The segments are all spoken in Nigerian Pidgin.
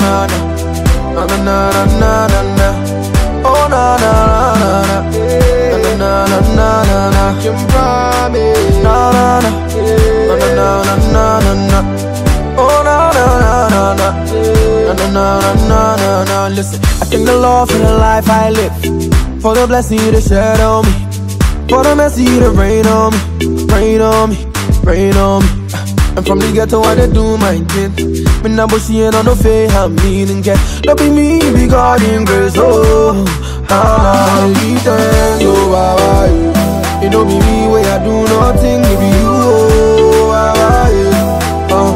na na. Na na na na na na na. Oh na na na na na. Na na na na na na. Can promise. Na na na. Na na na na na na. Oh na na na na na. Na na na na na na na. Listen, I thank the Lord for the life I live, for the blessing you shed on me, for the mercy you rain on me, rain on me, rain on me. And from the ghetto I dey do my thing. Me nah bushy and on no fake I'm meaning get. Don't be me, be God in grace. Oh, ah, I give thanks, oh, ah, ah, You know be me where I do nothing, it be you, oh, ah, ah, yeah. uh,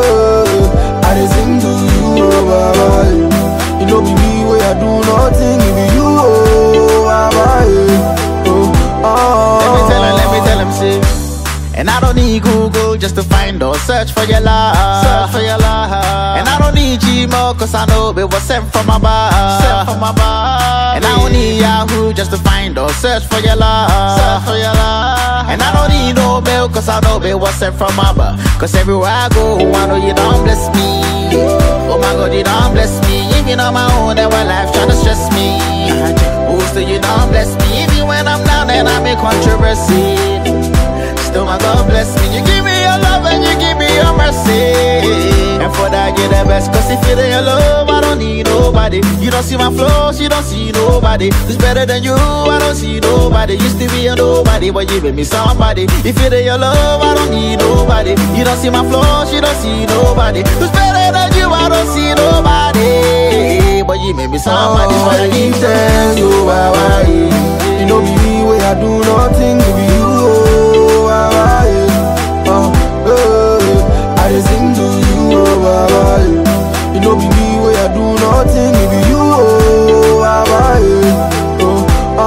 eh, I dey sing to you, oh, ah, ah, yeah. You know be me where I do nothing, it be you, oh, ah, ah, yeah. oh, ah, Let me tell him, let me tell him, see. And I don't need Google just to find or search for your love. Search for your love. And I don't need Gmail cause I know it was sent from above. Sent from above. And I don't need Yahoo just to find or search for your love. Search for your love. And I don't need no mail cause I know it was sent from above. Cause everywhere I go, I know you don't bless me. Oh my god, you don't bless me. Even on my own, that my life trying to stress me. Oh, still you don't bless me. Even when I'm down and I'm in controversy. Still my God bless me. You give me your love and you give me your mercy. And for that, you're the best. Cause if you're your love, I don't need nobody. You don't see my flaws, you don't see nobody. Who's better than you? I don't see nobody. Used to be a nobody, but you made me somebody. If you're your love, I don't need nobody. You don't see my flaws, you don't see nobody. Who's better than you? I don't see nobody. But you made me somebody. So I give thanks. you, why, why, You know be me where I do nothing, it be you, oh, why, why, uh, eh, I just sing to you, oh, why, why, You know be me where I do nothing, it be you, oh, why, why, oh,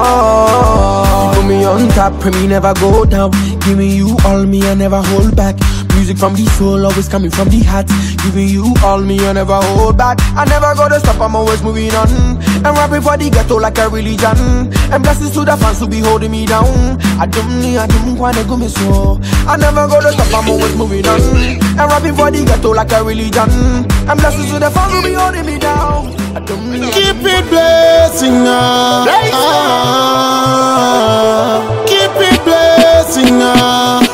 ah. You put me on top, pray me never go down. Give me you all me, I never hold back. Music from the soul, always coming from the heart. Giving you all me, I never hold back. I never gonna stop, I'm always moving on. And rapping for the ghetto like a religion. And blessings to the fans who be holding me down. I don't need, I don't wanna go me so. I never gonna stop, I'm always moving on. And rapping for the ghetto like a religion. And blessings to the fans who be holding me down. I don't need, I Keep it blessing us. Ah, keep it blessing us.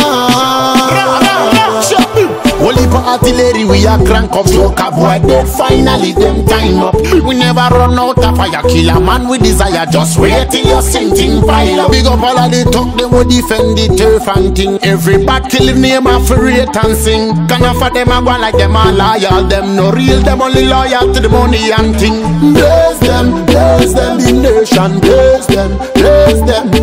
Holy for artillery, we are crank up so avoid dead. Finally, them time up. We never run out of fire. Kill a man with desire. Just wait till your sinking fire. Big up all of the talk, they will defend the turf and thing. Every battle in name of rate and sing. Can for them a go like them a loyal. Them no real, them only loyal to the money and thing. Bless them, bless them, the nation. Bless them, bless them.